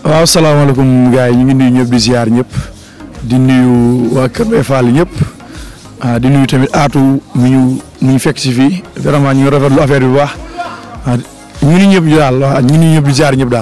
waaw salaamaaleykum gars yi ñu ngi nuyu ñëpp di ziar ñëpp di nuyu waa Kër Mbaye Fall ñëpp ah di nuyu tamit aatu mi ñu mi ñu fekk si fii vraiment ñu ngi rafetlu affaire bi bu baax ah ñu ngi ñëpp daal waaw ñu ngi ñëpp di ziar ñëpp daal.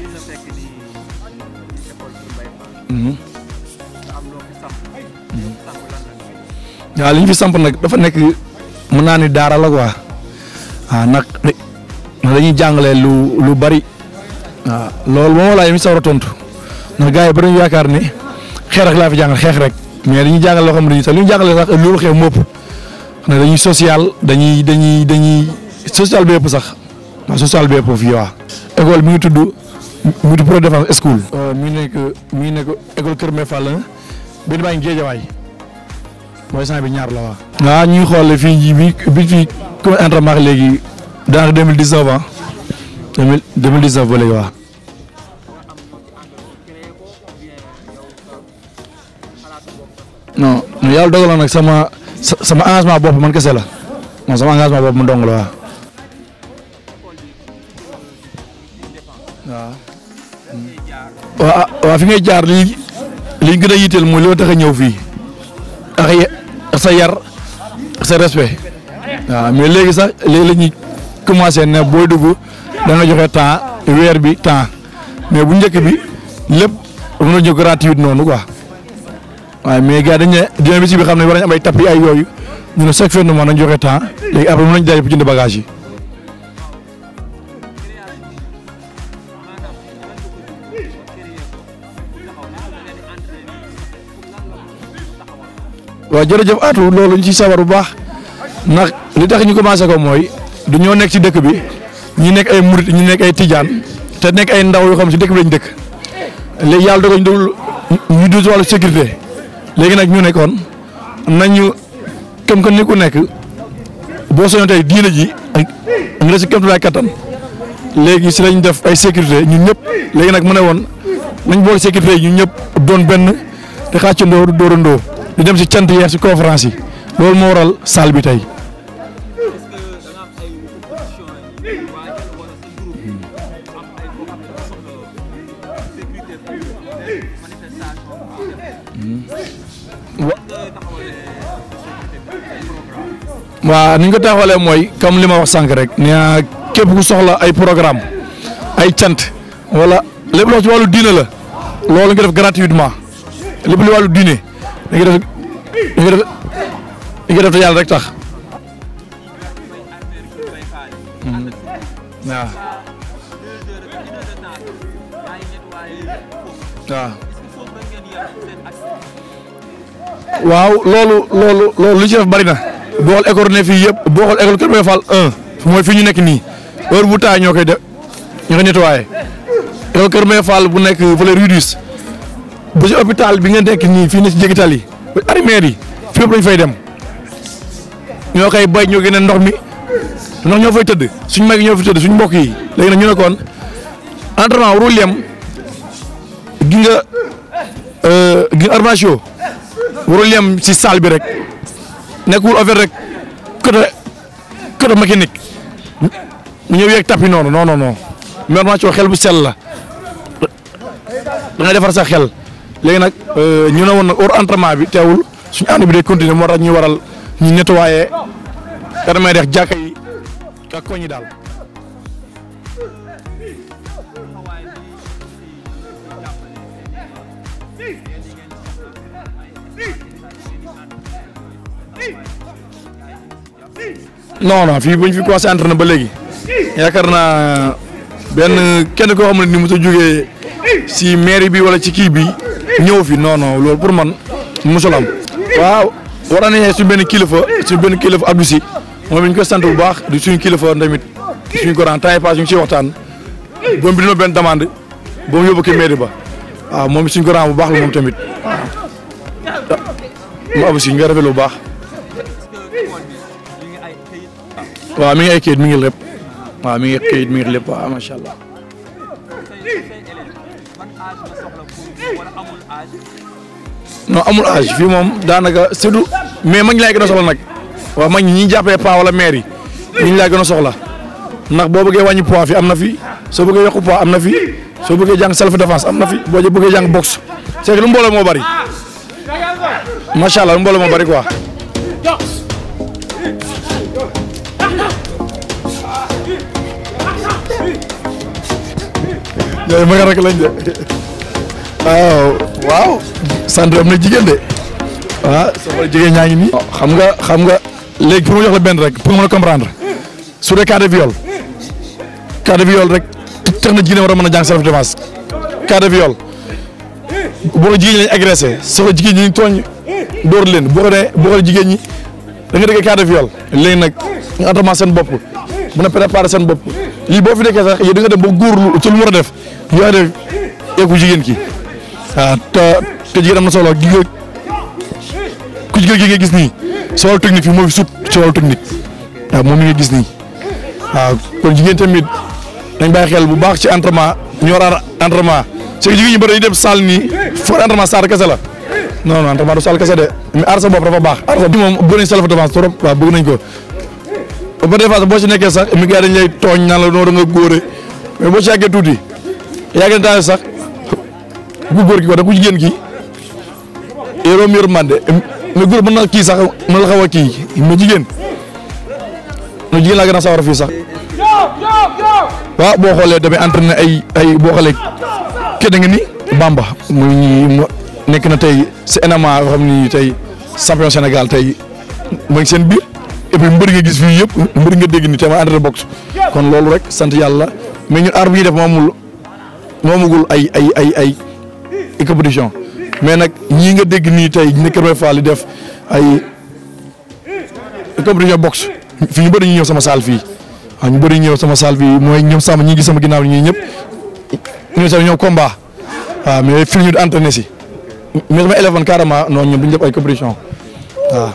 waaw li ñu fi samp nag dafa nekk mën naa ni daara la quoi ah nag dañuy jàngale lu lu bari. waaw loolu moom laa yéen sawar a tontu ndax gars yi ba dañu yaakaar ne xeex rek laa fi jàngal xeex rek mais dañuy jàngal loo xam ne sax li ñu jàngalee sax loolu xeex mopp ne dañuy social dañuy dañuy dañuy social bépp sax waaw social bépp fii waaw. école mi ngi tudd mi ngi tudd Pro Défense School. mi ngi nekk mi ngi nekk école Kër Mbaye Fall benn baa ngi Géejawaay mooy sant bi ñaar la waaw. waaw ñu ngi xool fii bi bi fii comme entraînement léegi daanaka deux mille dix neuf ans. deux mille deux mille dix neuf ba léegi waaw. non yàlla dogaloon nag sama sama engagement bopp man kese la non sama engagement bopp mu dong la waaw. waaw waaw fi ngay jaar li li ñu gën a yitteel mooy li ma tax a ñëw fii ak sa yar ak sa respect waaw mais léegi sax léegi la ñuy commencé ne booy dugg. da nga joxe temps weer bi temps mais bu njëkk bi lépp mën na ñëw gratuit noonu quoi waaye mais gars dañ ne dina bi si bi xam ne war nañ am ay tapis ay yooyu ñu ne chaque fin de mois nañ joxe temps léegi après mën nañ jaay pour jënd bagage yi. waaw jërëjëf Atou loolu ñu ci sawar bu baax ndax li tax ñu commencé ko mooy du ñoo nekk ci dëkk bi. ñi nekk ay murit ñi nekk ay tijaan te nekk ay ndaw yoo xam si dëkk bi lañ dëkk léegi yàlla dogal ñu déglu ñu dugg si wàllu sécurité léegi nag ñu nekkoon nañu comme que ni ku nekk boo soñoon tey diina ji ak nga si kéemtulaay kattan léegi si lañ def ay sécurité ñun ñëpp léegi nag mu ne woon nañ boole sécurité yi ñun ñëpp doon benn te xàccandoo dóorandoo di dem si cant yeex si conférence yi loolu moo waral salle bi tey. waaw ni ñu ko taxawalee mooy comme li ma wax sànq rek nee képp ku soxla ay programme ay cant wala lépp loo ci wàllu diine la loolu nga def gratuitement lépp li wàllu diine da nga def da nga def da nga def te yàlla rek tax waaw waaw loolu loolu loolu lu ci def bari na boo xool école ne fii yëpp boo xool école Kër Mbaye Fall 1 mooy fi ñu nekk nii heure bu taay ñoo koy def ñoo koy nettoyé école Kër Mbaye Fall bu nekk fële Rue 10 ba ci hôpital bi nga nekk nii fii ne ci jégital yi ba armère yi fépp lañ fay dem ñoo koy bay ñoo génne ndox mi ndox ñoo fay tëdd suñ mag ñoo fay tëdd suñ mbokk yi léegi nag ñu ne kon entraînement warul yem gi nga gi nga armation warul yem ci salle bi rek. nekkul affaire rek côté côté mécanique mu ñëw yeeg tapis noonu non non non formation xel bu sell la da ngay defar sa xel léegi nag ñu ne woon nag hors entraînement bi teewul suñu ànd bi day continuer moo tax ñu waral ñu nettoyé permet dex jàkka yi ak koñ yi daal. non non fii bu ñu fi commencé entraîné ba léegi yaakaar naa benn kenn koo xam ne ni mu sa jógee si mairie bi wala ci kii bi ñëw fi non non loolu pour man mosul am. waaw war nañu suñ benn kilifa suñ benn kilifa Abdou Si moom ñu koy sant bu baax di suñu kilifa tamit suñu ko temps yi pass ñu ngi ciy waxtaan boobu bi dina benn demande ba mu yóbbu ko mairie ba waaw moom suñu ko bu baax la moom tamit waaw mu Abdou Si ñu ngi rafetlu bu baax. waaw mi ngi ay kayit mi ngi lépp waaw mi ngi kayit mi ngi lépp waaw macha allah. non amul âge fii moom daanaka surtout mais mag ñi laay gën a soxla nag waaw mag ñi ñi jàppee pa wala maire yi ñi laa gën a soxla ndax boo bëggee wàññi poids fi am na fi soo bëggee yokku poids am na fi soo bëggee jàng self défense am na fi boo bëggee jàng boxe c'est que lu mbooloo moo bari macha allah lu mbooloo moo bari quoi. ñooy ma nga rek lañ de waaw waaw sant am na jigéen de ah sama jigéen ñaa ngi nii. xam nga xam nga léegi pour ma jox la benn rek pour nga mën a comprendre su dee cas de viol cas de viol rek tax na jigéen war a mën a jàng self défense cas de viol boo ko jigéen ñi lañ agressé soo ko jigéen ñi ñu tooñ dóor leen boo ko nee boo ko jigéen ñi da nga dégg cas de viol léegi nag nga entraînement seen bopp mën a préparer seen bopp lii boo fi nekkee sax yow da nga dem ba góorlu ci lu mu war a def yoo def eeku jigéen ki waaw te te jigéen am na solo gi nga ku jigéen gi nga gis nii si wàllu technique fi moo fi sut ci wàllu technique waaw moom mi nga gis nii waaw kon jigéen tamit dañ bàyyi xel bu baax ci entraînement ñu war a entraînement c'est que jigéen ñi bëri dañuy dem salle nii foo entraînement salle kese la non non entraînement du salle kese de mais aar sa bopp dafa baax aar sa bopp moom bëgg nañ self défense trop waaw bëgg nañ ko ba des fois boo ci nekkee sax mi gars dañ lay tooñ naan la noo da nga góore mais boo ci yàggee tuuti yàggee na sax ku góor gi ko da ku jigéen ki yoroo mi yor mande mais góor mën na kii sax mën la xaw a kii mais jigéen no jigéen laa gën a sawar fii sax waaw boo xoolee damay entraîné ay ay boo xoolee kenn nga ni Bamba muy ñi nekk na tey si NMA yoo xam ni tey champion Sénégal tey mooy seen biir et puis mbëri nga gis fii yëpp mbëri nga dégg ni te ma entraîné boxe kon loolu rek sant yàlla mais ñun aar bi ñuy def moomul moomagul ay ay ay ay ay compétition mais nag ñii nga dégg nii tey ñu ne Kër Mbaye Fall di def ay compétition boxe fii ñu bëri ñu ñëw sama salle fii waaw ñu bëri ñëw sama salle fii mooy ñoom sama ñi ngi sama ginnaaw ñii ñëpp ñoom sax ñoom combat waaw mais fii ñu di entraîné si mais sama élève man carrément non ñoom duñ def ay compétition waaw.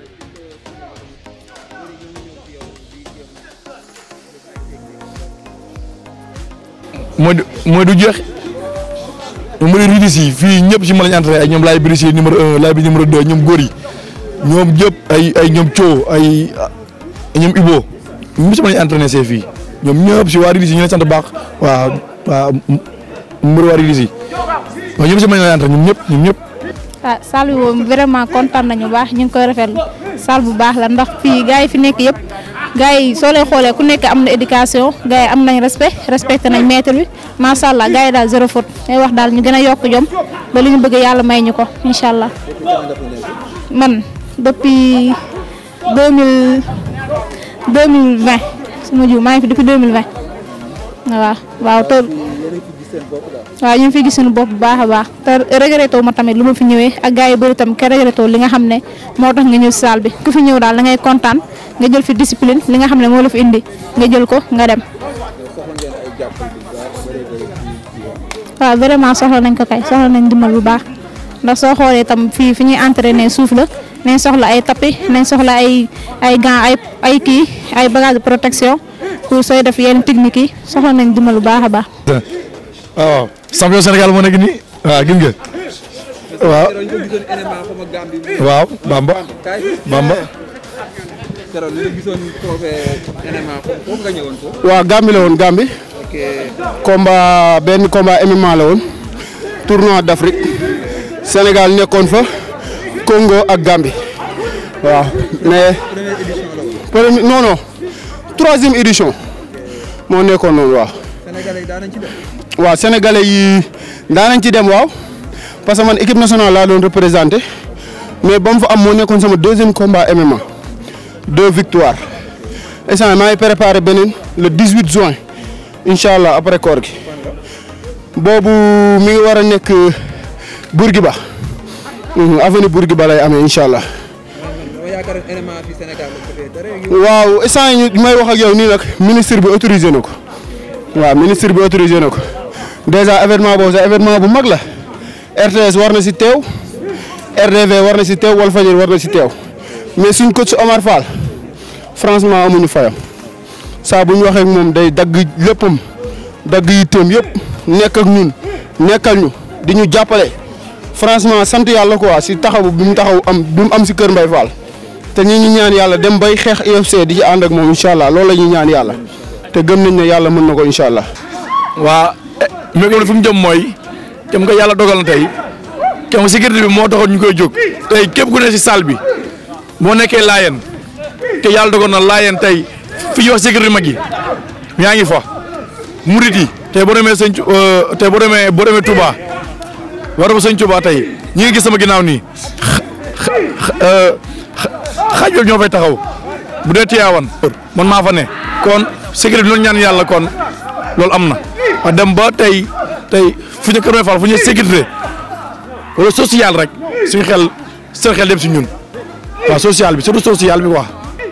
mooy du mooy du jeex ñoom mooy ridis yi fii ñëpp si ma lañ entraîné ay ñoom laay brisé numéro un laay bi numéro deux ñoom góor yi ñoom ñëpp ay ay ñoom coo ay ñoom Ibo ñëpp si ma lañ entraîné see fii ñoom ñëpp si waa ridis yi ñu leen sant baax waaw waaw numéro waa ridis yi waaw ñëpp si ma lañ entraîné ñoom ñëpp ñoom ñëpp. ah salle bi moom vraiment kontaan nañu bu baax ñu ngi koy rafetlu salle bu baax la ndax fii gars yi fi nekk yëpp gars yi soo leen xoolee ku nekk am na éducation gars yi am nañ respect respecté nañ maître bi macha allah gars yi daal zéro faute day wax daal ñu gën a yokk jom ba li ñu bëgg yàlla may ñu ko incha allah man depuis deux mille deux mille vingt su ma jiw maa ngi fi depuis deux mille vingt waaw waaw te waaw ñu ngi fi gis suñu bopp bu baax a baax te regretté ma tamit lu ma fi ñëwee ak gars yi bëri tam ke regretté li nga xam ne moo tax nga ñëw si salle bi ku fi ñëw daal da ngay kontaan nga jël fi discipline li nga xam ne moo la fi indi nga jël ko nga dem. waaw vraiment soxla nañ ko kay soxla nañ dimbal bu baax ndax soo xoolee tam fii fi ñuy entraîné suuf la nañ soxla ay tapis nañ soxla ay ay gants ay ay kii ay bagages de protection pour sooy def yenn technique yi soxla nañ dimbal bu baax a baax. waaw champion Sénégal moo nekk nii waaw gis nga waaw waaw Bamba Bamba waaw Gambie la woon Gambie combat benn combat MMA la woon tournoi d'Afrique Sénégal nekkoon fa Congo ak Gambie waaw mais premier non non troisième édition moo nekkoon noonu waaw. waaw sénégalais yi daanañ ci dem waaw parce que man équipe nationale laa doon représenté mais ba mu fa am moo nekkoon sama deuxième combat MMA deux victoires instant maa ngi préparé beneen le 18 juin incha allah après koor gi boobu mi ngi war a nekk Bourguiba avenue Bourguiba lay amee incha allah. waaw instant yi may wax ak yow nii nag ministre bi autorisé na ko waaw ministre bi autorisé na ko. déjà événement boobu sax événement bu mag la RTS war na si teew RDV war na si teew Walfadjri war na si teew mais suñ coach Omar Fall franchement amuñu fayam saa bu ñu waxee ak moom day dagg léppam dagg yitteem yëpp nekk ak ñun nekkal ñu di ñu jàppale franchement sant yàlla quoi si taxaw bi mu taxaw am bi mu am si Kër Mbaye Fall te ñi ñu ñaan yàlla dem bay xeex UFC di ci ànd ak moom incha allah loolu la ñuy ñaan yàlla te gëm nañ ne yàlla mën na ko incha allah. waa mais comme fi mu jëm mooy kem nga yàlla dogal na tey kem sécurité bi moo taxoon ñu koy jóg tey képp ku ne si salle bi boo nekkee laayeen te yàlla dogal na laayeen tey fi ñuy wax sécurité mag yi yaa ngi fa murit yi tey boo demee sëñ tey boo demee boo demee Touba war ba sëñ Touba tey ñi ngi gis sama ginnaaw nii xaaj ñoo fay taxaw bu dee Tiwaawan man maa fa ne kon sécurité bi loolu ñaan yàlla kon loolu am na a dem ba tey tey fu ñu Kër Mbaye Fall fu ñu sécurité wala social rek suñu xel seen xel dem si ñun waaw social bi surtout social bi quoi.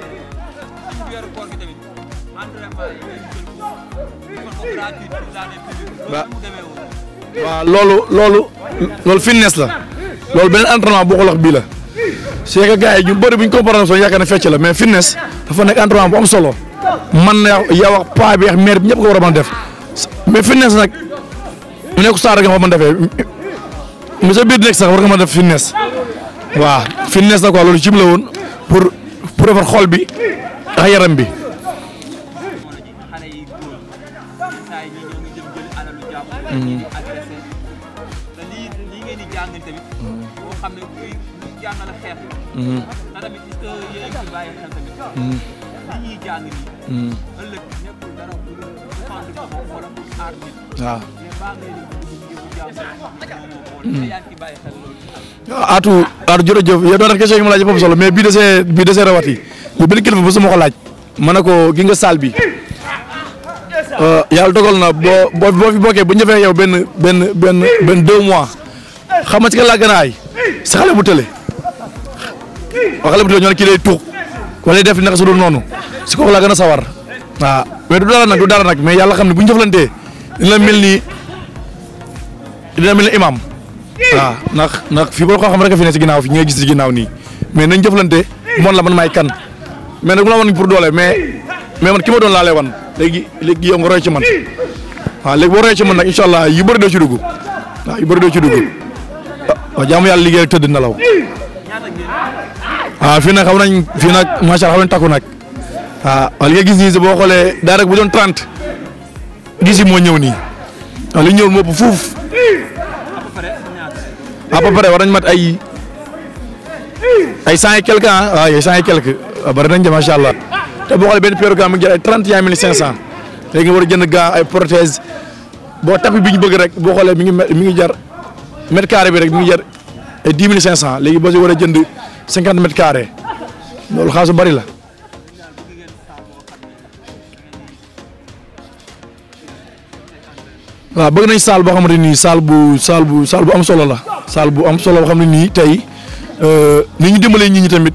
waaw loolu loolu loolu fitness la loolu beneen entraînement boo ko wax bii la c'est que gars yi ñu bëri bu ñu comparé soo yaakaar ne fecc la mais fitness dafa nekk entraînement bu am solo man na yow ak paa bi ak mère bi ñëpp ko war a mën a def mais fitness nag mu nekk saa rek nga ko mën a defee mu sa biir nekk sax war nga mën a def fitness waaw fitness na quoi loolu jim la woon pour pour defar xol bi ak yaram bi. waaw. Aatu Aatu jërëjëf yow doon na question yi ma laaj foofu solo mais bii de see bii de see rawat yi li benn kilifa bu sama ko laaj ma ne ko gi nga saal bi yàlla dogal na boo boo boo fi bokkee bu ñu defee yow benn benn benn benn deux mois xam nga ci ka laa gën a aay si xale bu tële wax xale bu tële ñoo ne kii lay tuux wala def naka su dul noonu si kooku laa gën a sawar waaw mais du dara nag du dara nag mais yàlla xam ne bu ñu jëflantee dina mel ni dina mel ni imam waaw ndax ndax fii boo ko xam rek a fi ne si ginnaaw fi ñi nga gis si ginnaaw nii mais nañ jëflante moon la man maay kan mais nag bu la wan pour doole mais mais man ki ma doon laa lay wan léegi léegi yow nga roy ci man waaw léegi boo roy ci man nag incha allah yu bëri doo ci dugg waaw yu bëri doo ci dugg waaw jaamu yàlla liggéey rek tëdd nelaw waaw fii nag xam nañ fii nag macha allah xam nañ takku nag waaw waaw li nga gis nii boo xoolee daa rek bu doon 30 gis yi moo ñëw nii waaw li ñëw moo ëpp fuuf à peu près war nañ mat ay ay cent et quelque ah waaw ay cent et quelque waaw bari nañ de macha allah te boo xoolee benn paire gants mu ngi jar ay trente et un mille cinq cent léegi nga war a jënd gants ay prothèse boo tapis bi ñu bëgg rek boo xoolee mi ngi mi ngi jar mètre carré bi rek mi ngi jar ay dix mille cinq cent léegi boo si war a jënd cinquante mètres carré loolu xaalis bu bari la. waaw bëgg nañ saal boo xamante ni saal bu saal bu saal bu am solo la saal bu am solo boo xam ne nii tey ni ñu dimbalee nit ñi tamit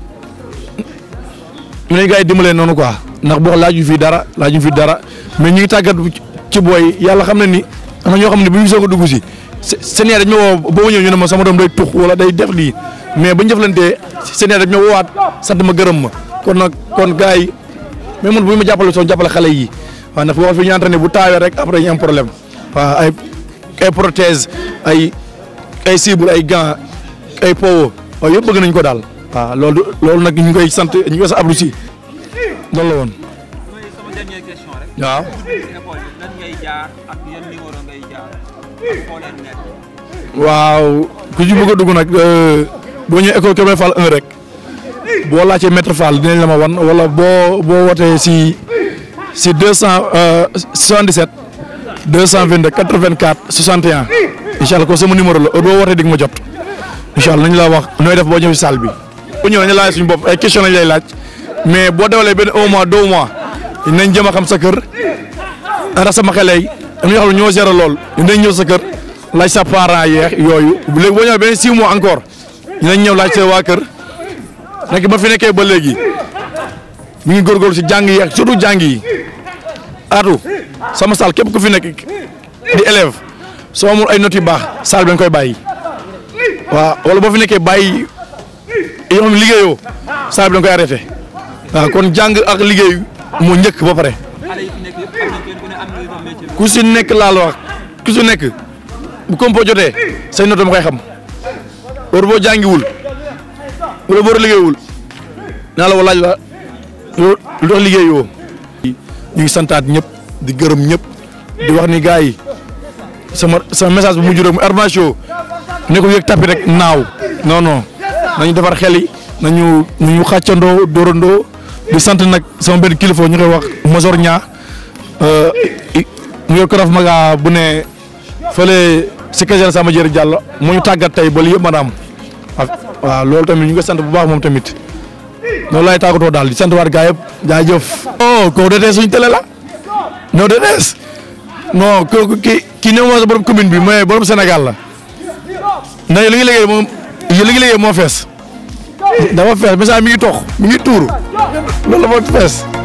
ñu ne gars yi dimbalee noonu quoi ndax boo laaju fii dara laaju fii dara mais ñu ngi tàggat ci booy yàlla xam na ni am na ñoo xam ne bu ñu soog a dugg si seen yaay dañ ma woo boo ñëw ñu ne ma sama doom day tux wala day def lii mais bu ñu jëflantee seen yaay dañ ma woowaat sant ma gërëm ma kon nag kon gars yi mais man bu ñu ma jàppale soo jàppale xale yi waaw ndax boo fi ñu entraîné bu taawee rek après ñu am problème. waaw ay ay prothèse ay ay cible ay gants ay powo waaw yëpp bëgg nañ ko daal waaw loolu loolu nag ñu ngi koy sant ñu ngi koy sant Abdou Sy loolu la woon sama dernière question rek. waaw école yi nan ngay jaar ak yan numéro ngay jaar ak foo leen nekk. waaw ku ci bëgg a dugg nag boo ñëwee école Kër Mbaye Fall 1 rek boo laajtee maître Fall dinañ la ma wan wala boo boo wootee si si deux cent soixante-dix-sept 222 84 61 incha allah ko sama numéro la heure boo wootee di nga ma jot incha allah nañ la wax nooy def boo ñëw si salle bi. bu ñëwee nañu laaj suñu bopp ay question lañ lay laaj mais boo dewalee benn un mois deux mois nañ jëm a xam sa kër ndax sama xale yi am na ñoo xam ne ñoo gérer lool dinañ ñëw sa kër laaj sa parents yeex yooyu léegi boo ñëwee benn six mois encore dinañ ñëw laaj sa waa kër nekk ba fi nekkee ba léegi mi ngi góorgóorlu si jàng yi ak surtout jàng yi atu sama saal képp ku fi nekk di élève soo amul ay notes yu baax saal bi nga koy bàyyi waaw wala boo fi nekkee bàyyi yoo xam ne liggéeyoo saal bi da nga koy arrêté waaw kon jàng ak liggéey moo njëkk ba pare xale yi fi nekk yëpp xam nañ kenn ku ne am nga métier bi. ku si nekk laa la wax ku si nekk bu compo jotee say notes ma koy xam heure boo jàngiwul wala boo liggéeyul naa la laaj la lu tax liggéeyoo ñu ngi santaat ñëpp di gërëm ñëpp di wax ni gars yi sama sama message bu mujj rek mu Arma Show ne ko yëg tapis rek naaw non non nañu defar xel yi nañu nañu xàccandoo dóorandoo di sant nag sama benn kilifa ñu koy wax Mosor Ñaa mu yor Koraf Maga bu ne fële si Kajal sama jërë Diallo moo ñu tàggat tey ba lii yëpp maanaam waaw loolu tamit ñu ngi sant bu baax moom tamit loolu laay tàggatoo daal di sant waat gaa yëpp jaajëf. oh kooku DTS suñu télé la non DTS non kooku ki ki ne moo sa borom commune bi mais borom Sénégal la ndax li ngi liggéey moom li ngi liggéey moo fees dafa fees message mi ngi tox mi ngi tuuru loolu la moo fees.